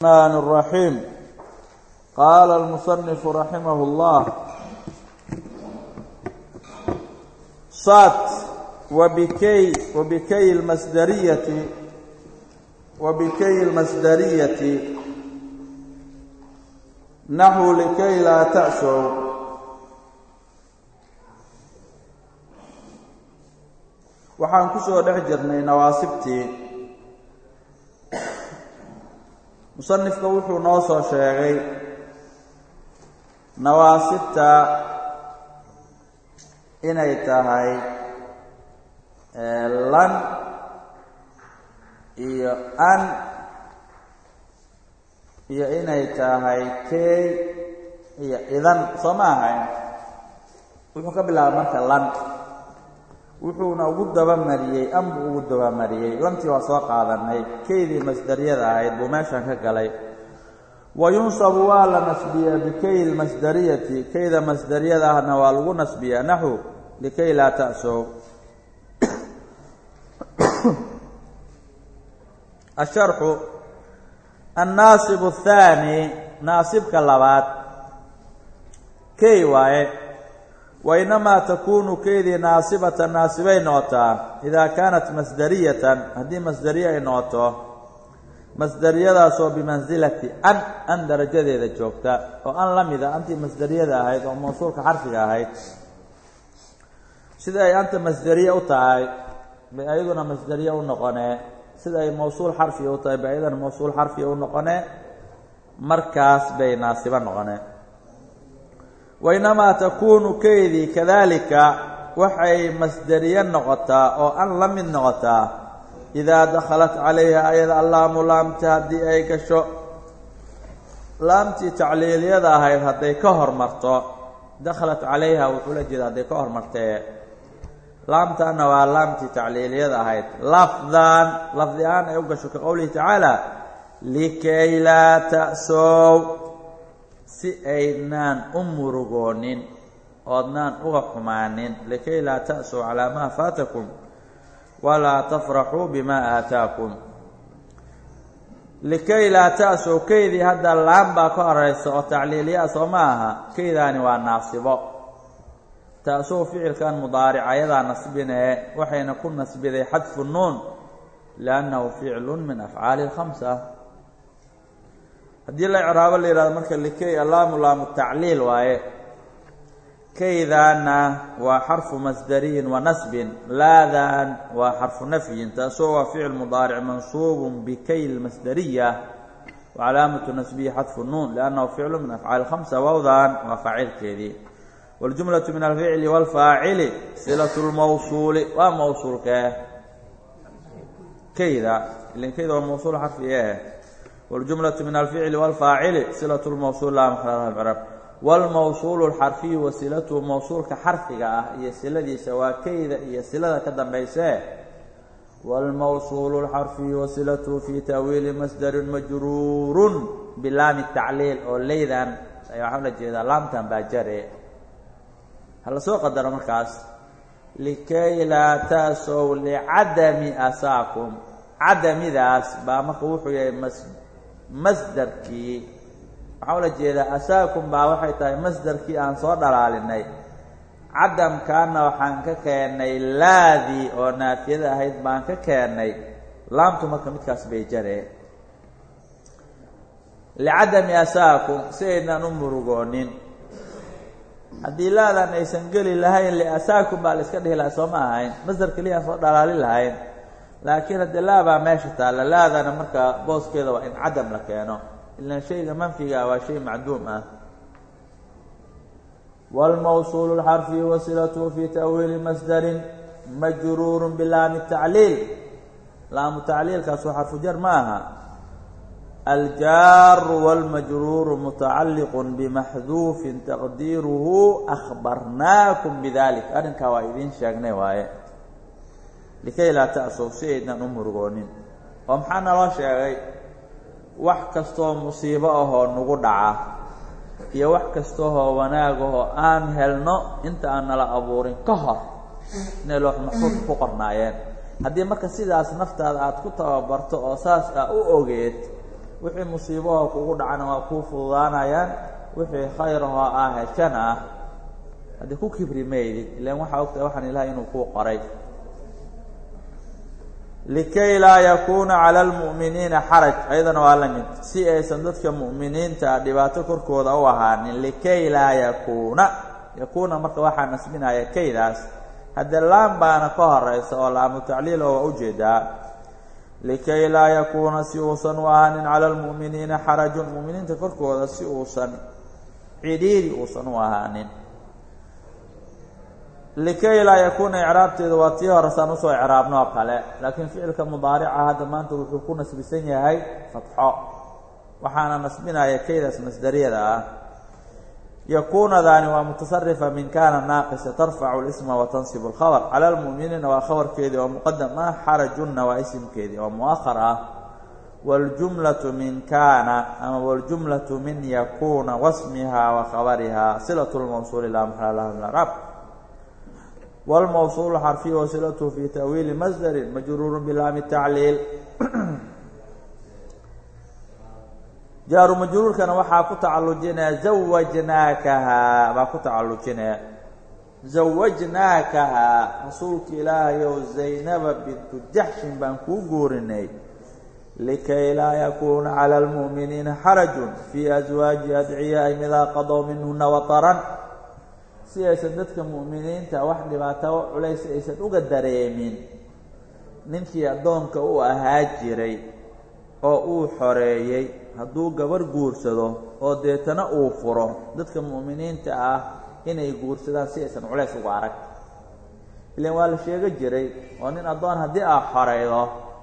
الرحمن الرحيم قال المصنف رحمه الله صات وبكي وبكي المصدرية وبكي المصدرية نحو لكي لا تأسوا waxaan ku soo dhex jirnay nawaasibtii musanifka wuxuu noo soo sheegay nawaasibta inay tahay lan iyo an iyo inay tahay key iyo idan soo ma ahayn wuxuu ka bilaabay marka lan wuxuuna ugu dabamariyey am buu ugu dabamariyey lantii waa soo qaadanay keydii masdariyada ahayd buu meeshan ka galay wa yunsabu waa la nasbiyaa bikay lmasdariyati keyda masdariyada ahna waa lagu nasbiyaa naxu likay laa ta'sow asharxu annaasibu athaani naasibka labaad key waaye wainamaa takuunu keydii naasibatan naasibay noqotaa idaa kaanat masdariyatan haddii masdariye ay noqoto masdariyadaasoo bimansilati an an darajadeeda joogta oo an la mida antii masdariyada ahayd oo mawsuulka xarfiga ahayd sida ay anta masdariye u tahay bay ayaduna masdariye u noqonee sida ay mawsuul xarfiga u tahay bay ayaduna mawsuul xarfiga u noqonee markaas bay naasibo noqonee wainamaa takuunu keydii kadalika waxay masdariye noqotaa oo an la mid noqotaa idaa dakhalat calayha ayada allaamu laamta haddii ay gasho laamtii tacliiliyada ahayd hadday ka hormarto dakhalat calayha wuxuu la jeeda hadday ka hormartee laamtaana waa laamtii tacliiliyada ahayd lafdan lafdi ahaan ay u gasho ka qowlihi tacaala likay laa ta'sow si aydnaan u murugoonin oodnaan uga xumaanin likay laa ta'suu calaa maa faatakum walaa tafraxuu bimaa aataakum likay laa ta'suu keydii hadda laan baa ka horeysa oo tacliiliyaa soo ma aha keydaani waa naasibo ta'suu ficilkan mudaaric ayadaa nasbinee waxayna ku nasbiday xadfu nuun liannahu ficlu min afcaali اlkhamsa haddii la icraabo la yihahdo marka likay allaamu laamu tacliil waaye kaydaana waa xarfu masdariyin wa nasbin laadan waa xarfu nafyin taasoo waa ficil mudaaric mansuubun bikay lmasdariya wa calaamatu nasbihi xadfu nuun liannahu ficlu min afcaali khamsa wawdan waa faacilkeedii waljumlatu min alficli waalfaacili silatu lmawsuuli waa mawsuulkee kayda ilan kayda waa mawsuul xarfi eh wاljumlaة min alficli wاlfaacili silaة اlmawsuul laa maxla crab wاlmawsuul اlxarfiyu wasilatuhu mawsuulka xarfiga ah iyo siladiisa waa keyda iyo silada ka dambaysee wاlmawsuul اlxarfiyu wasilatuhu fi taawiili masdarin majruurun bilaami tacliil oo leydan waxaa la jeedaa laamtan baa jare hala soo qadaro markaas likay laa ta'sow licadami asaakum cadamidaas baa marka wuxuu yahay mas masdarkii waxaa ula jeedaa asaakum baa waxay tahay masdarkii aan soo dhalaalinay cadamkaana waxaan ka keennay laadii oo naafiyada ahayd baan ka keennay laamtu marka midkaas bay jaree licadami asaakum si aydnaan u murugoonin haddii laadan aysan geli lahayn liasaakum baa la iska dhihi lahaa soo ma ahayn masdar keliya aan soo dhalaalin lahayn laakiin haddii laabaa meesha taalla laadana marka booskeeda waa in cadam la keeno ilaan shayga manfiga waa shay macduum ah wاlmawsuul اlxarfi wasilatuhu fi ta'wiili masdarin majruuru bilaami tacliil laamu tacliilkaas waa xarfu jar ma aha aljaaru wاlmajruuru mutacalliq bimaxduufin taqdiiruhu akhbarnaakum bidalik arrinkaa waa idiin sheegnay waaye likay laa ta'sow si aydnan u murugoonin oo maxaa naloo sheegay wax kastoo musiibo ahoo nagu dhaca iyo wax kastooo wanaagahoo aan helno inta aan nala abuurin ka hor inay loox maxfuudka ku qornaayeen haddii marka sidaas naftaada aada ku tababarto oo saas aa u ogeed wixii musiibahoo kugu dhacana waa kuu fududaanayaan wixii khayrahoo ah heshan ah haddii ku kibri maydid ilaan waxaa ogtahay waxaan ilahay inuu kuu qoray likay laa yakuuna cala almu'miniina xaraj ayadana waa la mid si aysan dadka mu'miniinta dhibaato korkooda u ahaanin likay laa yakuuna yakuuna marka waxaa nasbinaya kaydaas haddee laam baana ka horeysa oo laamu tacliil oo waa ujeedaa likay laa yakuuna si uusan u ahaanin cala almu'miniina xarajun mu'miniinta korkooda si uusan cidhiiri uusan u ahaanin likay laa yakuuna icraabteedu waa tii hore saan usoo icraabno oo kale laakiin ficilka mudaarica hadda maanta wuxuu ku nasbisan yahay fatxo waxaana nasbinaya kaydaas masdariyada ah yakuunadaani waa mutasarifa min kana naaqisa tarfacu lisma wa tansibu alkhabr cala almu'miniina waa khabarkeedii oo muqadam ah xarajunna waa isimkeedii oo mu'ahar ah waاljumlaةu min kana ama waاljumlaةu min yakuuna wasmiha wa khabariha silaة اlmawsuuli laa maxala laha min acraab wاlmawsuul xarfiy wasilathu fi tawiili masdari majruuru bilaami tacliil jaaru majruurkana waxaa ku tacalujinaya zawajnaakahaa baa ku tacalujinaya zawajnaakahaa rasuulka ilaahayow zaynaba bintu jaxshin baan kuu guurinay likay laa yakuuna cala almu'miniina xarajun fii aswaaji adciyaa'ihim idaa qadow minhuna wataran si aysan dadka mu'miniinta wax dhibaato culays aysan uga dareemin ninkii addoonka u ahaa jiray oo uu xoreeyey hadduu gabarh guursado oo deetana uu furo dadka mu'miniinta ah inay guursadaan si aysan culays uga arag ilaan waa la sheego jiray oo nin addoon haddii aad xoreydo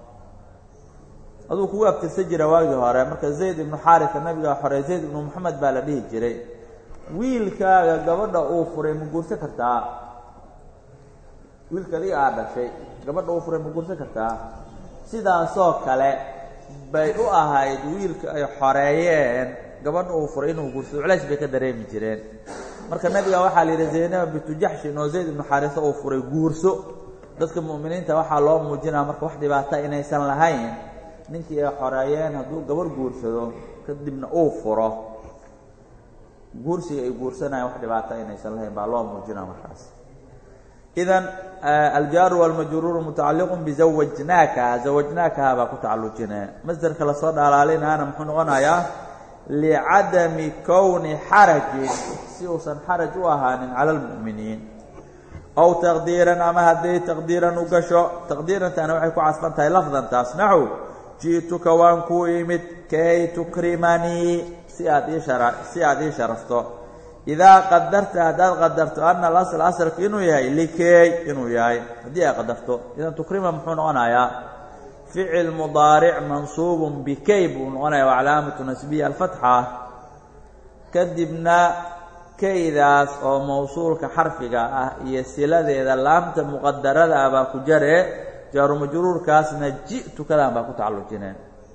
aduu kugu abtirsan jira waagii hore marka zayd ibnu xaarisa nabigaa xorey zayd ibnu moxamed baa la dhihi jiray wiilkaaga gabadha uu furay ma guursan kartaa wiilka adiga aad dhashay gabadha uu furay ma guursan kartaa sidaasoo kale bay u ahayd wiilka ay xoreeyeen gabadha uu furay inuu guursado culays bay ka dareemi jireen marka nabiga waxaa la yidhi zaynaba bintu jaxshin oo zayd ibnu xaarisa uu furay guurso dadka mu'miniinta waxaa loo muujinaa marka wax dhibaata inaysan lahayn ninkii ay xoreeyeen hadduu gabarh guursado kadibna uu furo guursiga ay guursanayaan wax dhibaata inaysan lahayn baa loo muujinaa markaas idan aljaaru walmajruuru mutacalliqu bizawajnaakaha zawajnaakaha baa ku tacalujinaya masderka lasoo dhalaalinaana muxuu noqonayaa licadami kowni xarajin si uusan xaraj u ahaanin cala almu'miniin aw taqdiiran ama hadday taqdiiran u gasho taqdiirantaana waxay ku casban tahay lafdantaas naxw ji'tuka waan kuu imid kay tukrimanii si aad ii shara si aad ii sharafto idaa qadarta haddaad qadarto ana alasl asalku inuu yahay likey inuu yahay haddii ay qadarto idan tukrima muxuu noqonayaa ficil mudaaric mansuubun bikay buu noqonaya waa calaamatu nasbiya alfatxa kadibna kaydaas oo mawsuulka xarfiga ah iyo siladeeda laamta muqadarada ah baa ku jare jaaru majruurkaasna ji'tukadan baa ku tacallujineen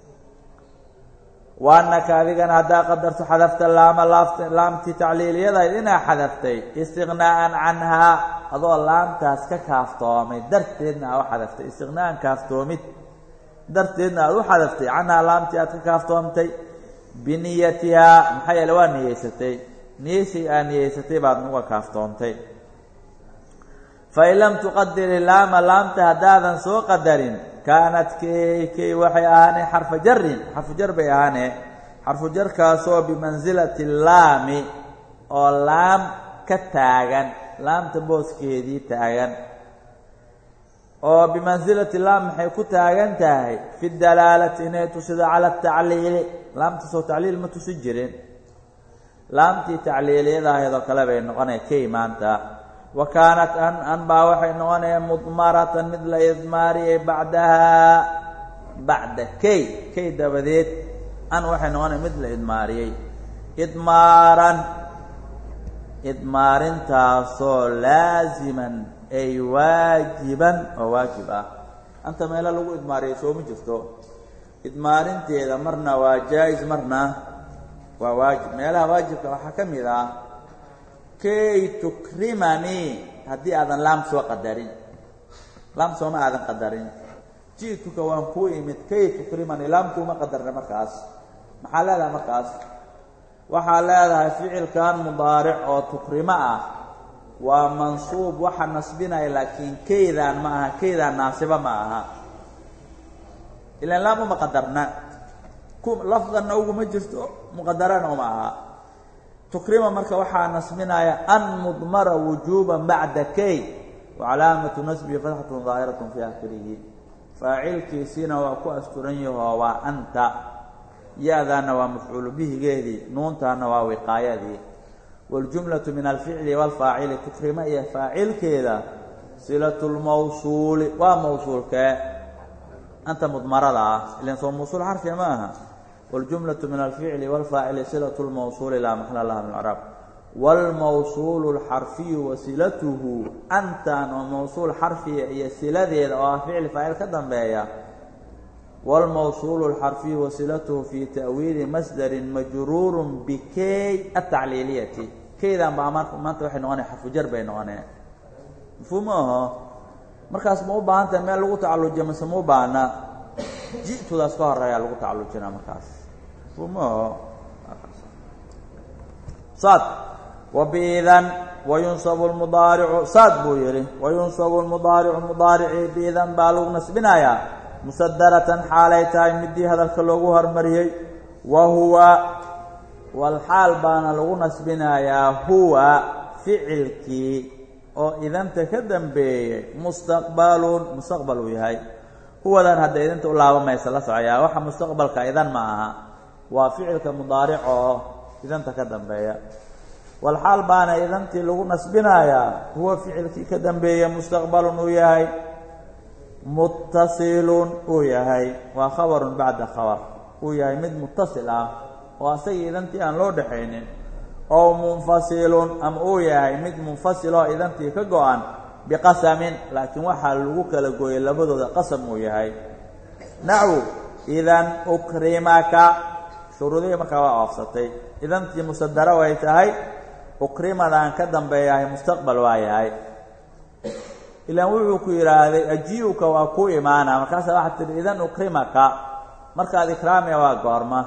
waanaka adigana haddaa qadarto xadafta laama laamtii tacliiliyadayd inaa xadaftay istiqnaa'an canhaa adoo laamtaas ka kaaftoomay darteedna aad u xadaftay istiqnaa'an kaaftoomid darteedna aad u xadaftay canhaa laamtii aad ka kaaftoomtay biniyatihaa maxaa yeele waa niyeysatay niyeysi aad niyeysatay baad uga kaaftoontay fain lam tuqadiri laama laamta haddaadan soo qadarin kaanat key key waxay ahaanee xarfa jarin xarfu jar bay ahaanee xarfu jarkaasoo bimansilati laami oo laam ka taagan laamta booskeedii taagan oo bimansilati laam maxay ku taagan tahay fi dalaalati inay tusido cala atacliili laamtaasoo tacliil ma tusi jirin laamtii tacliiliyada ahayd oo kale bay noqonaya key maanta wa kaanat an an baa waxay noqonayaan mudmaratan mid la idmaariyay bacdahaa bacda key key dabadeed an waxay noqonaya mid la idmaariyey idmaaran idmaarintaasoo laasiman ay waajiban oo waajib ah anta meelo lagu idmaariyay sooma jirto idmaarinteeda marna waa jaa-is marna waa waajib meelaha waajibka waxaa ka mid ah kay tukrimanii haddii aadan laam soo qadarin laam sooma aadan qadarin ji'tuka waan kuu imid kay tukrimanii laam kuuma qadarna markaas maxaa leedahay markaas waxaa leedahay ficilkan mudaaric oo tukrimo ah waa mansuub waxa nasbinaya laakiin keydaan ma aha keydaan naasiba ma aha ilaan laam uma qadarna lafdanna uguma jirto muqadarana uma aha tukrima marka waxaa nasbinaya an mudmara wujuuban bacda kay wa calaamatu nasbihi fatxatun daahiratun fii akhirihi faacilkiisiina waa ku asturan yahoo waa anta ya-daana waa mafcuulu bihigeedii nuuntaana waa wiqaayadii waاljumlaةu min alficli wاlfaacili tukrima iyo faacilkeeda silaة اlmawsuuli waa mawsuulkee anta mudmarada ah ilan soo mawsuul xarfiga ma aha wاljumlaةu min alficli wاlfaacili silaة اlmawsuuli laa maxla laha min craab wاlmawsuulu اlxarfiyu wasilatuhu antan oo mawsuul xarfiya iyo siladeeda oo ah ficli faacil ka dambeeya wاlmawsuulu اlxarfiyu wasilatuhu fii ta'wiili masdari majruuru bikey atacliiliyati keydan baa maanta waxay noqonaya xarfujar bay noqonee mafhuum aho markaas ma u baahan tahay meel lagu tacallujiya mase ma u baahna ji'tudaas ka horeeyaa lagu tacallujinaa markaas mafhuum aho sad wabiidan wayunsabu lmudaaricu saad buu yihi wayunsabu lmudaaricu mudaaricii biidan baa lagu nasbinayaa musadaratan xaalay tahay midii hadalka loogu hormariyey wa huwa walxaal baana lagu nasbinayaa huwa ficilkii oo idanta ka dambeeyey mustaqbalun mustaqbal uu yahay huwadan hadda idinta u laabamaysa la socoyaa waxa mustaqbalka idan ma aha waa ficilka mudaaric oo idanta ka dambeeya walxaal baana idantii lagu nasbinayaa huwa ficilkii ka dambeeya mustaqbalun uu yahay muttasilun uu yahay waa khabarun bacda khabar uu yahay mid muttasil ah oo asagii idantii aan loo dhexaynin oo munfasilun ama uu yahay mid munfasil oo idantii ka go-an biqasamin laakiin waxaa lagu kala gooyay labadooda qasam uu yahay naxwu idan ukrimaka shuruudihii markaa waa oofsatay idantii musadara way tahay ukrimadaan ka dambeeyahay mustaqbal waa yahay ilaan wuxuu ku yidhaahday aji-uka waa ku imaana markaasa waxaad tihi idan ukrimaka markaad ikraamiya waa goorma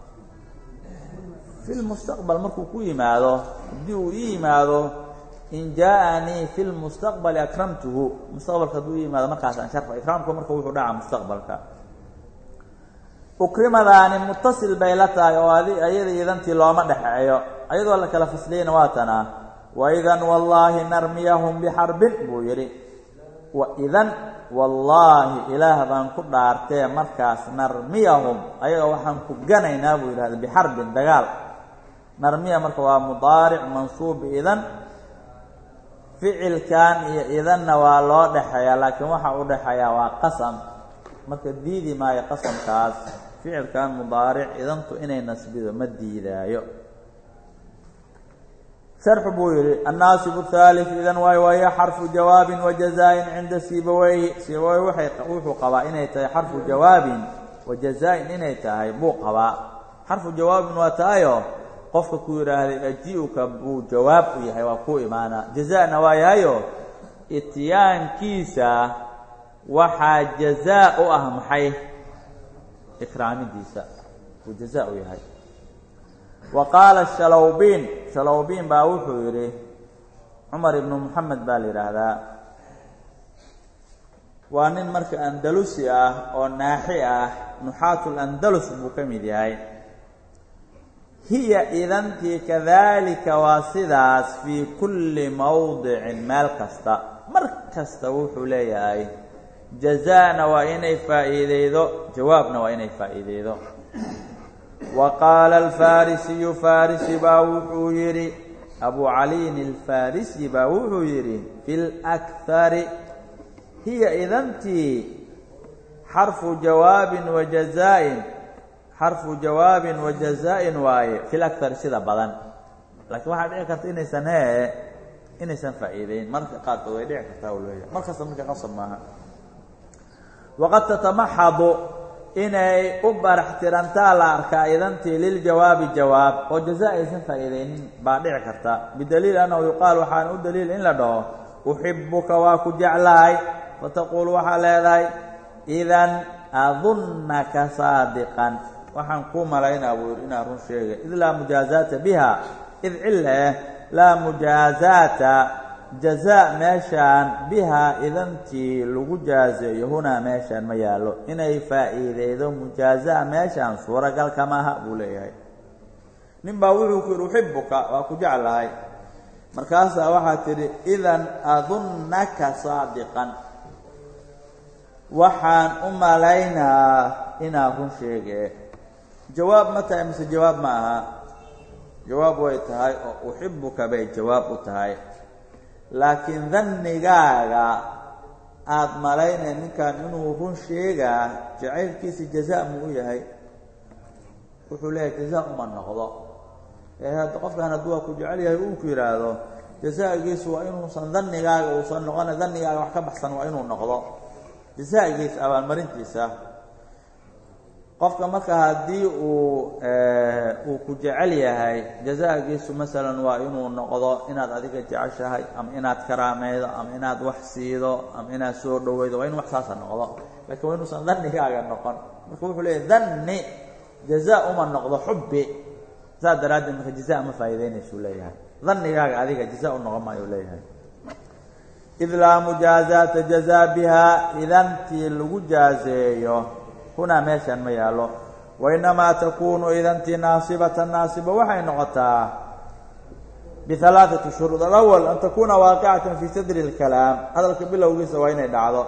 fi lmustaqbal markuu ku yimaado haddii uu ii yimaado in jaaanii fi lmustaqbali akramtuhu mustaqbalka hadduu i yimaado markaasaan sharfa ikraamku marka wuxuu dhacaa mustaqbalka ukrimadaani mutasil bay la tahay oo adi ayada idantii looma dhexeeyo ayadoo la kala fasliyeyna waa tanaa waidan wallaahi narmiyahum bixarbin buu yidhi waidan wallaahi ilaah baan ku dhaartee markaas narmiyahum ayaga waxaan ku ganaynaa buu yidhahda bixarbin dagaal narmiya marka waa mudaaric mansuub idan ficilkan iyo idanna waa loo dhexeeyaa laakiin waxa u dhexeeyaa waa qasam marka diidi maayo qasamkaas ficilkan mudaaric idantu inay nasbido ma diidaayo sharxu buu yihi annaasibu haalif idan waayo waaya xarfu jawaabin wa jazaa-in cinda sibaweyhi sibawey waay wuxuu qabaa inay tahay xarfu jawaabin wa jazaa-in inay tahay buu qabaa xarfu jawaabin waa tahayo qofka ku yidhaahday aji-uka buu jawaab u yahay waa ku imaana jazana waa yahayo ityaankiisa waxaa jazaa u ah maxay ikraamidiisa buu jazaa u yahay wa qaala shalowbiin shalowbiin baa wuxuu yidhi cumar ibnu moxamed baa la yidhaahdaa waa nin marka andalusi ah oo naaxi ah nuxaatul andalus buu ka mid yahay hiya idantii kadalika waa sidaas fii kulli mowdicin meel kasta mar kasta wuxuu leeyahay jazaana waa inay faa'iideydo jawaabna waa inay faa'iideydo wa qaala alfarisiyu farisi baa wuxuu yidhi abu caliyin alfarisi baa wuxuu yidhi fi lakhari hiya idantii xarfu jawaabin wa jazaa-in xarfu jawaabin wa jazaa-in waaye fi lakhari sida badan laakiin waxaa dhici karta inaysan hee inaysan faa'iideyn marka qaarkood way dhici kartaa u leeyahay mar kasta marka qasab maaha waqad tatamaxadu inay u barax tirantaa la arkaa idantii liljawaabi jawaab oo jazaa aysan faa'iideynin baa dhici karta bidaliil annahu yuqaal waxaana u daliil in la dhaho uxibuka waa ku jeclahay fataquul waxaa leedahay idan adunnaka saadiqan waxaan kuu malaynaa buu yidhi inaan run sheegay id laa mujaazaata biha id cilla eh laa mujaazaata jazaa meeshaan bihaa idantii lagu jaazeeyo hunaa meeshaan ma yaallo inay faa'iideydo mujaazaa meeshaan suuragal kama aha buu leeyahay nin baa wuxuu ku yidhi uxibuka waa ku jeclahay markaasaa waxaa tidhi idan adunnaka saadiqan waxaan u malaynaa inaa run sheege jawaab ma tahay mise jawaab ma aha jawaab way tahay oo uxibuka bay jawaab u tahay laakiin dannigaaga aada malaynay ninkan inuu run sheegaa jacaylkiisa jazaa muu u yahay wuxuu leeyahay jazaa uma noqdo ee hadda qofkan hadduu waa ku jecel yahay uu ku yidhaahdo jazaagiisu waa inuusan dannigaaga uusan noqona dannigaaga wax ka baxsan waa inuu noqdo jazaagiisa abaalmarintiisa qofka marka haddii uu uu ku jecel yahay jazaagiisu masalan waa inuu noqdo inaad adiga jeceshahay ama inaad karaameydo ama inaad wax siido ama inaad soo dhoweydo waa inu wax saasa noqdo lakiin waa inuusan dannigaaga noqon marka wuxuu leeyahy danni jazaa uma noqdo xubbi saas daraaddeed marka jazaa ma faa'iideynaysuu leeyahay dannigaaga adiga jazaa u noqon maayo leeyahay id laa mujaazaata jazaa bihaa idantii lagu jaazeeyo hunaa meeshaan ma yaallo wainamaa takuunu idantii naasibatan naasiba waxay noqotaa bialaaثati shuruud alawal an takuuna waaqicatan fii sadri اlkalaam hadalka bilowgiisa waa inay dhacdo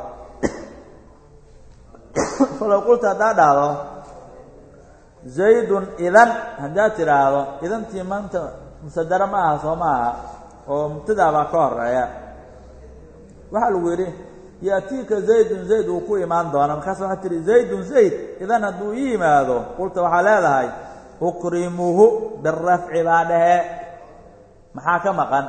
falow qulta haddaa dhahdo zaydun idan haddaad tidhaahdo idantii maanta musadara ma aha soo ma aha oo mubtadaa baa ka horeeya waxaa lagu yidhi yaatiika zaydun zayd uu ku imaan doona markaas waxaa tihi zaydun zayd idan hadduu ii yimaado qulta waxaa leedahay ukrimuhu birafci baa dhehe maxaa ka maqan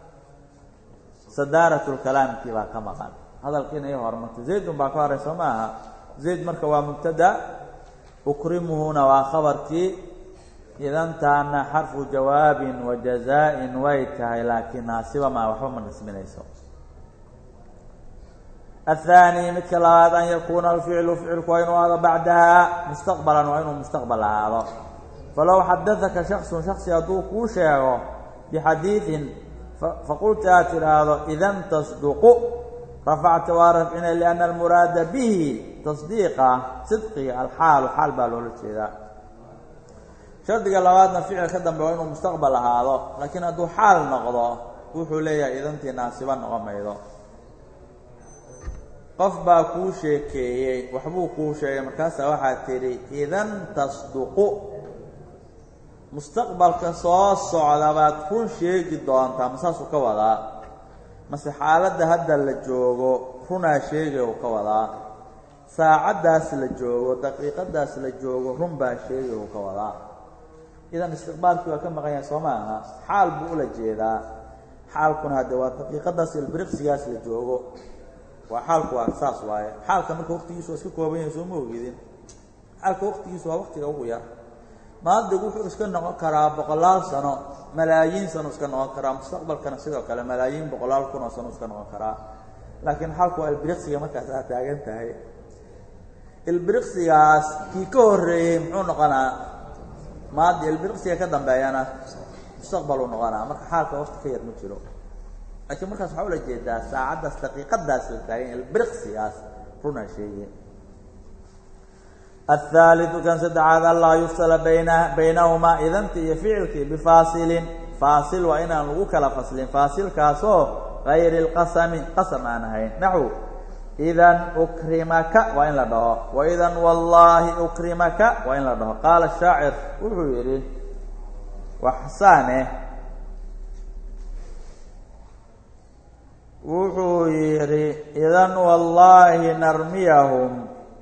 sadaaratulkalaamkii baa ka maqan hadalkiina ii hormarta zaydun baa ka horey soo ma aha zayd marka waa mubtada ukrimuhuna waa khabarkii idantaana xarfu jawaabin wa jazaa-in way tahay laakiin naasiba maa waxba ma nasminayso الثاني midka labaad an yakuuna alficlu ficilku waa inuu aado bacdaha mustaqbalan waa inuu mustaqbal ahaado falow xadaثaka shakصu shaksi hadduu kuu sheego bixadiiثin faqulta aad tidhaahdo idan tasduqu rafacta waa rafcina لأna almuraada bihi tasdiiqa sidqiga alxaalu xaal baa loola jeedaa shardiga labaadna ficil ka dambe waa inuu mustaqbal ahaado laakiin hadduu xaal noqdo wuxuu leeyahay idantii naasiba noqon maydo qof baa kuu sheekeeyey waxbuu kuu sheegay markaasaa waxaad tidhi idan tasduqu mustaqbalka soo socda baad run sheegi doontaa ma saasuu ka wadaa mase xaaladda hadda la joogo runaa sheegay uu ka wadaa saacaddaas la joogo daqiiqadaas la joogo run baa sheegay uu ka wadaa idan istiqbaalkii waa ka maqan yahay soo ma aha xaal buu ula jeedaa xaalkuna hadde waa daqiiqadaas ilbiriqsigaas la joogo waa xaalku waa saas waaye xaalka marka waqtigiisu waa iska kooban yahay soo ma ogidin xaalka waqtigiisu waa waqtiga ugu yar maadigu wuxuu iska noqon karaa boqolaal sano malaayiin sano iska noqon karaa mustaqbalkana sidoo kale malaayiin boqolaal kun oo sano iska noqon karaa laakiin xaalku waa ilbiriqsiga markaas aad taagan tahay ilbiriqsigaas kii ka horreeyey muxuu noqonaa maadi ilbiriqsiga ka dambeeyana mustaqbaluu noqonaa marka xaalka waqti ka yar ma jiro laakiin markaas waxaa ula jeedaa saacaddaas daqiiqadaas la taagan ilbiriqsigaas runaa sheegay الثالث kan saddexaad anlaa yufsala bayna baynahumaa idanti iyo ficilkii bifaasilin faasil waa inaan lagu kala faslin faasilkaasoo gayri اlqasami qasam aan ahayn naxو idan ukrimaka waa in la dhaho waidan wallaahi ukrimaka waa in la dhaho qaala shaacir wuxuu yidhi waxsaane wuxuu yidhi idan wallaahi narmiyahum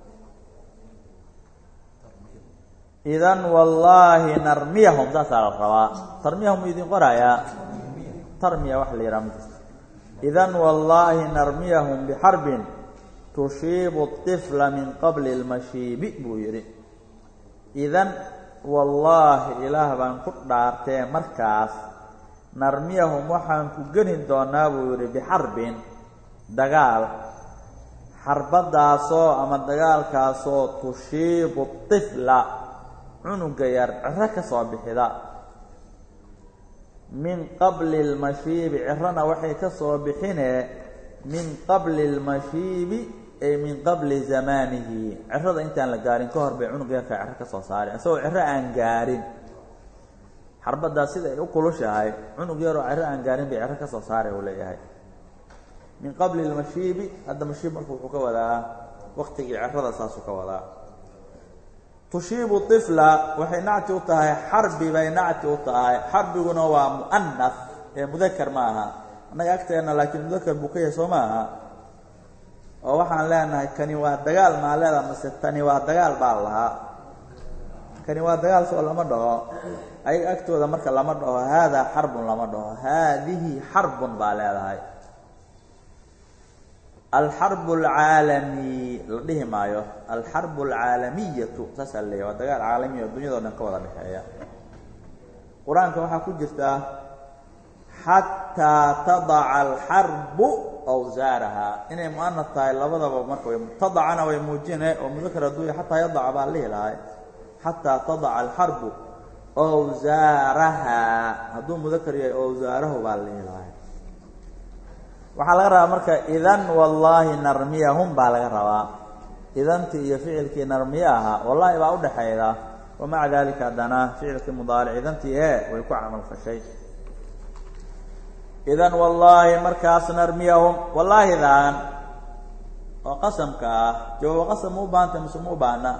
idan wallaahi narmiyahum saasaa la rabaa tarmiyahum idin qorayaa tarmiya wax la yidhaha ma jirto idan wallaahi narmiyahum bixarbin tushiibu الطifla min qabli اlmashiibi buu yidhi idan wallaahi ilaah baan ku dhaartee markaas narmiyahum waxaan ku geni doonaa buu yidhi bixarbin dagaal xarbadaasoo ama dagaalkaasoo tushiibu الطifla cunuga yar ciro ka soo bixida min qabli اlmashiibi cirona waxay ka soo bixinee min qabli اlmashiibi ay min qabli zamaanihi cirada intaan la gaarin ka hor bay cunuga yarka ciro ka soo saareen isagoo ciro aan gaarin xarbaddaa sida ay u kulushahay cunug yaroo ciro aan gaarin bay ciro ka soo saaray uu leeyahay min qabli اlmashiibi hadda mashiib marka wuxuu ka wadaa waqtigii cirada saasuu ka wadaa tushiibu طifla waxay nacti u tahay xarbi bay nacti u tahay xarbiguna waa mu'anas ee mudakar ma aha annaga agteenna laakiin mudakar buu ka yahay soo ma aha oo waxaan leenahay kani waa dagaal maa leeda mase tani waa dagaal baa lahaa kani waa dagaal soo lama dhaho ayaga agtooda marka lama dhaho haadaa xarbun lama dhaho haadihi xarbun baa leedahay alxarbu alcaalami la dhihi maayo alxarbu alcaalamiyatu saasaa leeyahy waa dagaal caalamiya oo dunyado dhan ka wada dhexeeya qur-aanka waxaa ku jirta xataa tadaca alxarbu awsaaraha inay mu'anad tahay labadaba marka way tadacana way muujine oo mudakar adduunya xataa yadaca baa lihi lahay xataa tadaca alxarbu awsaaraha hadduu mudakar yahay awsaarahu baa lihi lahay waxaa laga rabaa marka idan wallaahi narmiyahum baa laga rabaa idantii iyo ficilkii narmiye ahaa wallaahi baa udhaxayda wamaca dalika haddana ficilkii mudaaric idantii ee way ku camal fashay idan wallaahi markaas narmiyahum wallaahidan oo qasamka ah jawaabo qasam ma u baahanta mise ma u baahna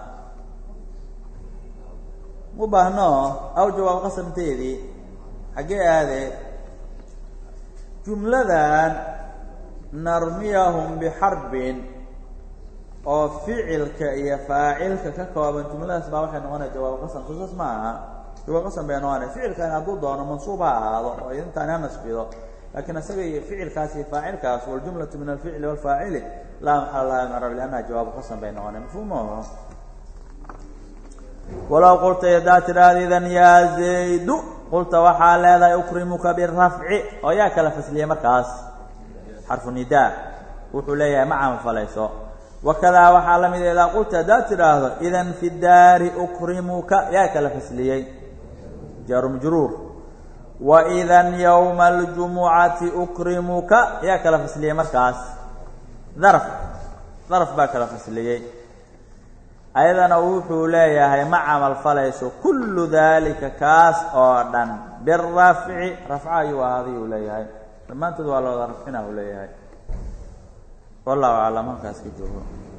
ma u baahno aw jawaabo qasamteedii xaggee aade jumladan narmiyahum bixarbin oo ficilka iyo faacilka ka kooban jumladaas baa waxay noqonaya jawaab qasam susaas ma aha jawaab qasam bay noqonaya ficilkan hadduu doono mansuub ha ahaado oo idintaan ha nasbido laakiin isaga iyo ficilkaas iyo faacilkaas waljumlatu min alficli walfaacili laa maxala laha min arab liannaha jawaabu qasam bay noqonaya mafhuumaho walow qulta yadaa tidhaahda idan yaa zaydu qulta waxaa leedahay ukrimuka birafci oo yaa kala fasliyey markaas xarfu nidaa wuxuu leeyahay ma camalfalayso wakadaa waxaa la mid idaa qulta haddaad tidhaahdo idan fi daari ukrimuka yaa kala fasliyey jaaru majruur wa idan yowma aljumucati ukrimuka yaa kala fasliyey markaas daraf daraf baa kala fasliyey ayadana wuxuu leeyahay ma camal falayso kullu daalika kaas oo dhan birafci rafca ayuu ahaaday uu leeyahay dhammaantood waa la wada rafcina uu leeyahay wallahu aclam halkaas ka joogo